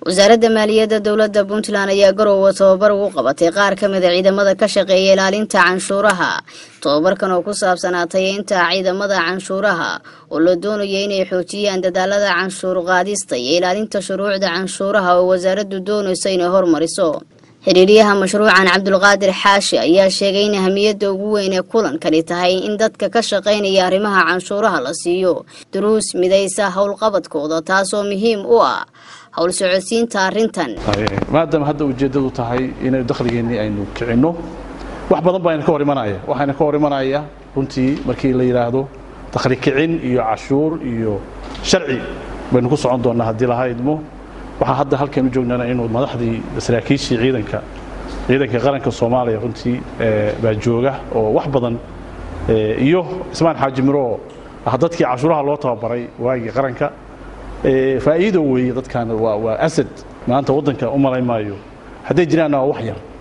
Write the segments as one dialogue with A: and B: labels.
A: wasaaradda maaliyadda dowladda puntland ayaa garoowe tababar ugu qabatay qaar ka mida ciidamada ka shaqeeya ilaalinta canshuuraha tobabarkan oo ku saabsanaa tayeynta ciidamada canshuuraha oo la doonaya inay xoojiyaan dadaalada canshuur qaadista iyo ilaalinta shuruucda canshuuraha oo wasaaraddu doonayso inay hormariso xiriiryaha mashruucan cabdulqaadir xaashi ayaa sheegay in ahamiyadda ugu weyn ee kulankani tahay in dadka ka shaqaynaya arrimaha canshuuraha la siiyo duruus midaysa howlqabadkooda taasoo muhiim u ah howl socodsiinta arrintan
B: maadaama hadda ujeeddadu tahay inaynu dakhligeennii aynu kicinno wax badan baa ina ka hor imanaya waxaana ka hor imanaya runtii markii la yidhaahdo dakhli kicin iyo cashuur iyo sharci baynu ku socon doonnaa haddii laha idmo waxaa hadda halkan u joognana inuu madaxdii saraakiishii ciidanka ciidanka qaranka soomaaliya runtii baa jooga oo wax badan iyo ismaan xaaji miro oo ah dadkii cashuuraha loo tababaray waagii qaranka faa'iido weeye dadkan waa waa asad maanta waddanka u malay maayo hadday jiraanna waa wax yar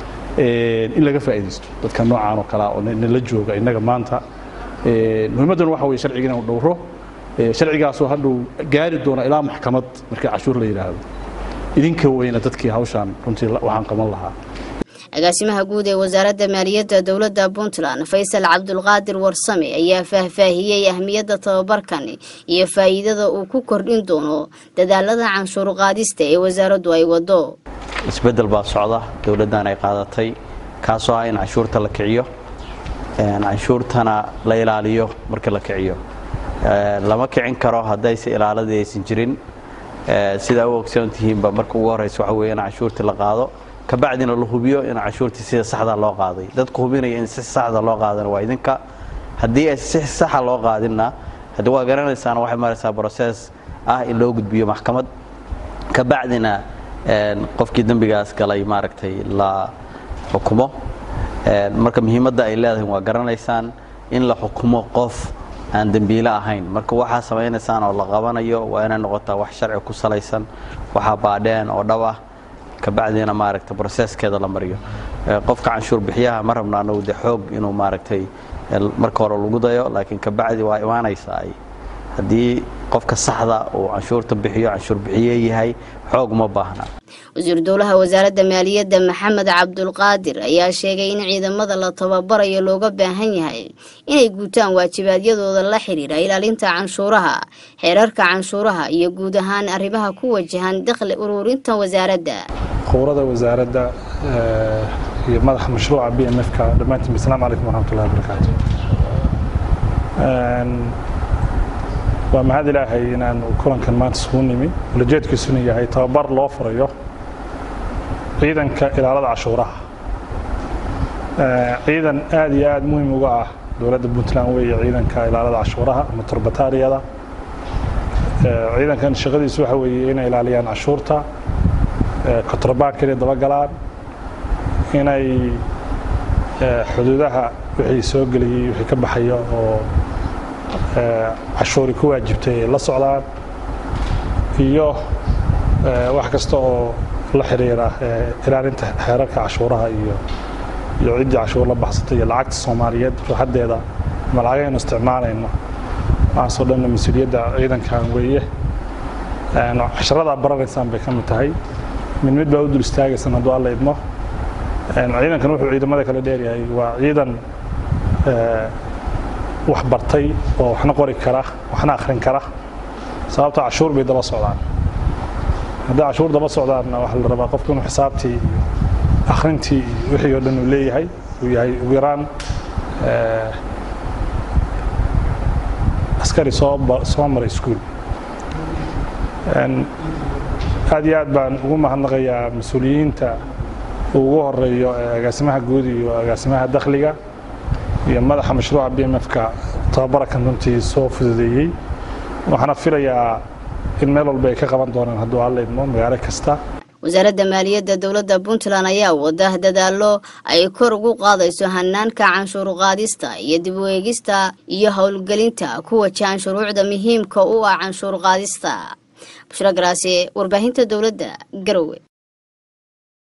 B: in laga faa'iidaysto dadka noocaan oo kalea oo nala jooga innaga maanta muhiimadduna waxa weye sharciga inanu dhowro sharcigaasoo hadhow gaari doona ilaa maxkamad markii cashuur la yidhaahdo idinka weyna dadkii hawshaan runtii waxaan qaban lahaa
A: agaasimaha guud ee wasaaradda maaliyadda dowladda puntland faysal cabdulqaadir warsame ayaa faahfaahiyey ahmiyadda tababarkan iyo faa'iidada uu ku kordhin doono dadaalada canshuur qaadista ee wasaaraddu ay wado
C: isbeddel baa socda dowladdan ay qaadatay kaasoo ah in canshuurta la kiciyo canshuurtana la ilaaliyo marka la kiciyo lama kicin karo haddayse ilaaladii aysan jirin sidaa u ogsoon tihiinba marka ugu horraysa waxa weeye in canshuurtii la qaado kabacdina la hubiyo in canshuurtii sida saxda loo qaaday dadku hubinaya in si saxda loo qaadana waa idinka haddii ay si saxa loo qaadinna haddii waa garanaysaan waxay maraysaa brosees ah in loo gudbiyo maxkamad kabacdina qofkii dembigaas galay maaragtay la xukumo marka muhiimadda ay leedahay waa garanaysaan in la xukumo qof aan dembiile ahayn marka waxaa samaynaysaan oo la qabanayo waa inay noqotaa wax sharci ku salaysan waxaa baadheen oo dhab ah kabacdina maaragta broseskeeda la mariyo qofka canshuur bixiyaha ma rabno anagu de xoog inuu maaragtay marka hore lagu dayo laakiin kabacdi waa imaanaysaa haddii qofka saxda uu canshuurta bixiyo canshuur bixiye yahay xoog uma baahna
A: wasiiru dowlaha wasaaradda maaliyadda maxamed cabdulqaadir ayaa sheegay in ciidamada la tababarayo looga baahan yahay inay guutaan waajibaadyadooda la xidhiidha ilaalinta canshuuraha xeerarka canshuuraha iyo guud ahaan arrimaha ku wajahan dakhli ururinta wasaaradda
D: khowrada wasaaradda iyo madaxa mashruuca b m f-ka dhammaantiin asalaamu calaykum waraxmatullahi wabarakaatu waa mahad ilaahay inaan kulankan maanta isugu nimi ulajeedkiisuna yahay tababar loo furayo ciidanka ilaalada cashuuraha ciidan aad iyo aad muhiim uga ah dowladda puntland weeye ciidanka ilaalada cashuuraha ama turbataariyada ciidankan shaqadiisu waxa weeye inay ilaaliyaan cashuurta kontrabaanka inay dabagalaan inay xuduudaha wixii soo geliyey wixii ka baxaya oo cashuuri ku waajibtay ay la socdaan iyo wax kasta oo la xiriira ilaalinta xeerarka cashuuraha iyo iyo ciddii cashuur la baxsatay iyo lacagta soomaaliyeed ruuxaddeeda ama lacagaynu isticmaalayno waxaasoo dhanna mas-uuliyadda ciidankan weeye casharadaa baranaysaan bay ka mid tahay mid mid baa u dul istaagaysan hadduu alla idmo ciidankan wuxuu ciidamada kale dheeryahay waa ciidan wax bartay oo waxna qori kara waxna akhrin kara sababta cashuur bay daba socdaan haddii cashuur daba socdaanna waxaa la rabaa qofka inuu xisaabtii iyo akhrintii iyo wixii oo dhan uu leeyahay uu yahay ugu yaraan askari soo soo maray iskuul aad iyo aad baan ugu mahadnaqayaa mas-uuliyiinta uu ugu horeeyo agaasimaha guud iyo agaasimaha dakhliga iyo madaxa mashruuca b m f-ka tababarakan runtii soo fududeeyey waxaana filayaa in meel walba ay ka qaban doonaan hadduu alla idmo magaalo kasta
A: wasaaradda maaliyadda dowladda puntland ayaa wada dadaallo ay kor ugu qaadayso hanaanka canshuur qaadista iyo dib u eegista iyo howlgelinta ku wajahan shuruucda muhiimka u ah canshuur qaadista bushra garaase warbaahinta dowladda garowe